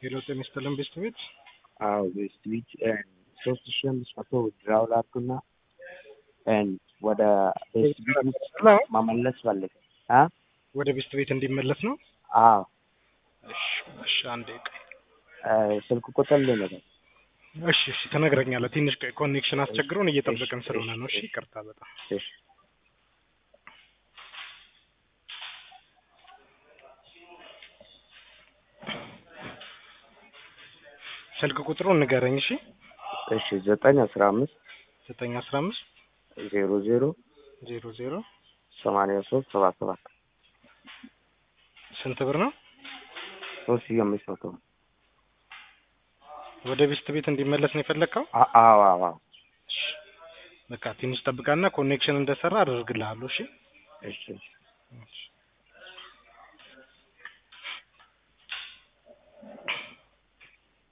ሄሎ ጤና ይስጥልን ቤስት ቤት አዎ ቤስት ቤት ሶስት ሺህ አምስት መቶ ድራው ላኩና ወደ ቤስት ቤት ውስጥ መመለስ ፈልግ አ ወደ ቤስት ቤት እንዲመለስ ነው። አዎ እሺ እሺ፣ አንዴ ቆይ። ስልክ ቁጥር ልንገር እሺ እሺ፣ ትነግረኛለህ። ትንሽ ቆይ፣ ኮኔክሽን አስቸግሮን እየጠበቅን ስለሆነ ነው። እሺ ይቅርታ በጣም እሺ ስልክ ቁጥሩን ንገረኝ። እሺ እሺ ዘጠኝ አስራ አምስት ዘጠኝ አስራ አምስት ዜሮ ዜሮ ዜሮ ዜሮ ሰማንያ ሶስት ሰባ ሰባት ስንት ብር ነው? ሶስት ሺህ አምስት መቶ ወደ ቤስት ቤት እንዲመለስ ነው የፈለግከው? አ- አዎ አዎ አዎ እሺ በቃ ትንሽ ጠብቃና ኮኔክሽን እንደሰራ አደርግልሃለሁ። እሺ እሺ እሺ